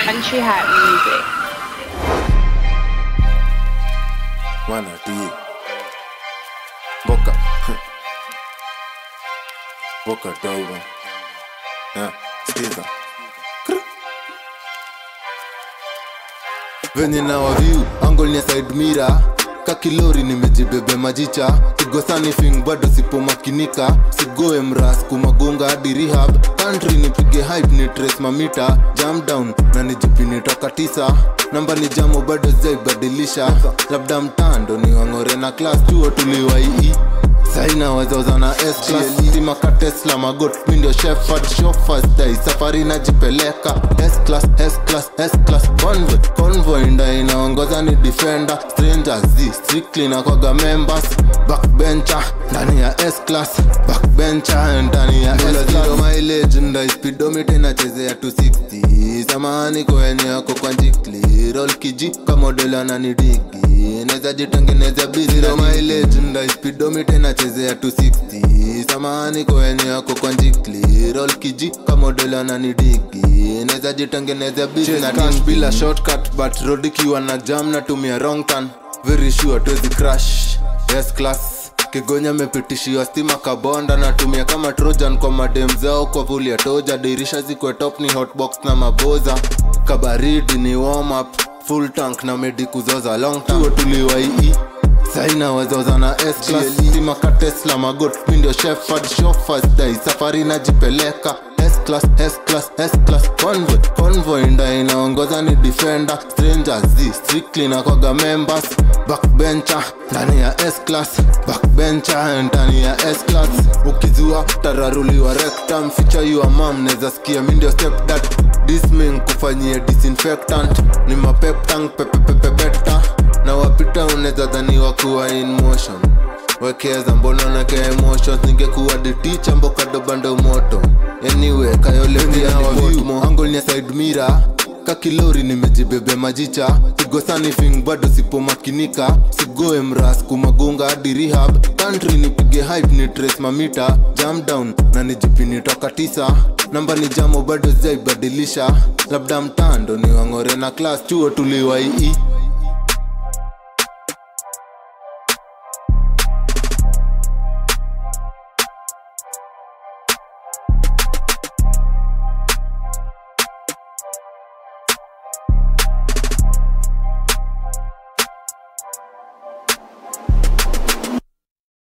Country Hat Music. Mana tii Boka Boka dogo yeah, Skiza venye na waviu angol ni side mira kakilori nimejibebe majicha kigosani fing bado sipomakinika sigoe mras kumagunga hadi rehab country nipige hype ni trace mamita jam down na nijipini toka tisa namba ni jamo bado zaibadilisha labda mtando ni wang'ore na class chuo tuliwaii saina wazoza na stima tesla magot mindio shefard shofasdai safari najipeleka S-class, S-class, S-class, convoy convoy nda inaongoza ni defender strangers z strictly na kwaga members backbencher ndani ya S-class backbencher ndani ya S-class mileage nda speedometer inachezea 260 samahani kwenye yako kwa njikli roll kiji kamodela na nidigi naweza jitengeneza busy zero mileage nda speedometer inachezea 260 samahani kwenye yako kwa njikli roll kiji kamodela na nidigi naweza jitengeneza busy na cash bila shortcut but road ikiwa na jam natumia wrong turn very sure tuwezi crash yes class kigonya mepitishiwa stima kabonda natumia kama trojan kwa madem zao kwa vuli ya toja dirisha zikwe top ni hotbox na maboza kabaridi ni warm up full tank na medi kuzoza long tuo tuliwaii saina wazoza na stima ka tesla magot mindio shefard shofasdai safari najipeleka S-class, S-class, S-class, convoy, convoy nda inaongoza ni defender strangers z strictly na kwaga members backbencher ndani ya S-class backbencher ndani ya S-class ukizua tararuliwa rectum feature your mom neza sikia mindio stepdad disming kufanyia disinfectant ni mapeptang pepepepepeta na wapita unaweza dhaniwa kuwa in motion wekeza mbona nake emotions ningekuwa diticha mbokado bando moto anyway kayolepiaangol ni side mira kakilori nimejibebe majicha sigosani fing bado sipomakinika sigoe mras kumagunga hadi rehab country nipige hype ni trace mamita jam down na nijipini toka tisa namba ni jamo bado zaibadilisha labda mtando ni wang'ore na class chuo tuliwaii